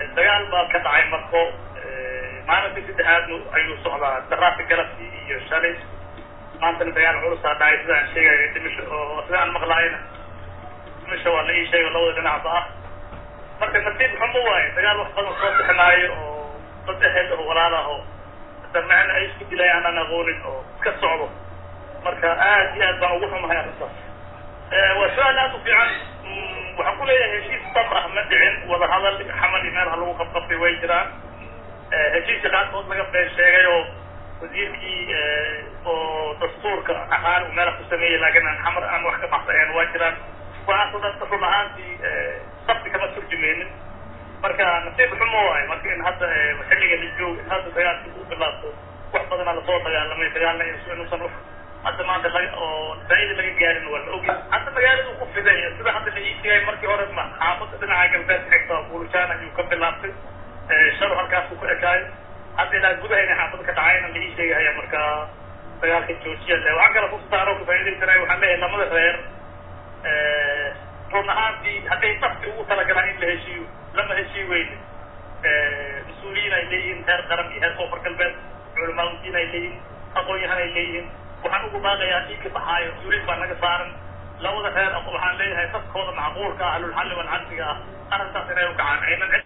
dagaal baa ka dhacay marko maalintii saddexaadnu ayuu socdaa daraasi galabkii iyo shalay maantana dagaal culusaa dhacay sida aan sheegaya dhimisho oo sida aan maqlaayna dhimisho waa la ii sheego labada dhinacba ah marka nasiib xumo waaye dagaal wax badan soo bixinaayo oo dad ehel oo walaal ah oo damacna ay isku dilay aanan aqoonin oo iska socdo marka aad iyo aad baan ugu xumahay arrintaas waa su-aal aad u fiican waxaan ku leeyahay heshiis dab ah ma dhicin wadahadal xamal iyo meelaha lagu qabqabtay way jiraan heshiiska qaarkood laga been sheegay oo wasiirkii oo dastuurka aqaan uu meelaha ku sameeyey laakiin aan xamar aan wax ka baxsaeen waa jiraan waxaasoo dhan run ahaantii sabti kama turjumeynin marka nasiib xumo waayo marka in hadda xilliga la joogo in hadda dagaalkii uu bilaabto wax badanaa lasoo dagaalamay dagaalna inuusan hadda maanta laga oo faaida laga gaarin waa la ogi hadda magaaladu ku fiday sida hadda la ii sheegay markii hore ma xaafada dhinaca galbeed xigta buulishaan ayuu ka bilaabtay shalo halkaasuu ku ekaayo hadda ilaa gudahayna xaafada ka dhacayna la ii sheegahaya marka dagaalka joojiya le waxaan kala kustaaro ka faaidaysanay waxaan leeyahay lamada reer run ahaantii hadday nafti ugu talagalaan in la heshiiyo lama heshii weyne mas-uuliyiin ay leeyihiin heer qaran iyo heer koonfur galbeed culamaauddiin ay leeyihiin aqoon-yahan ay leeyihiin waxaan ugu baaqayaa dhiigka baxaayo mas-uuliyin baa naga saaran labada reer waxaan leeyahay dadkooda macquulka ah ahlulxalli walcadliga ah arrintaas inay u kacaan aynan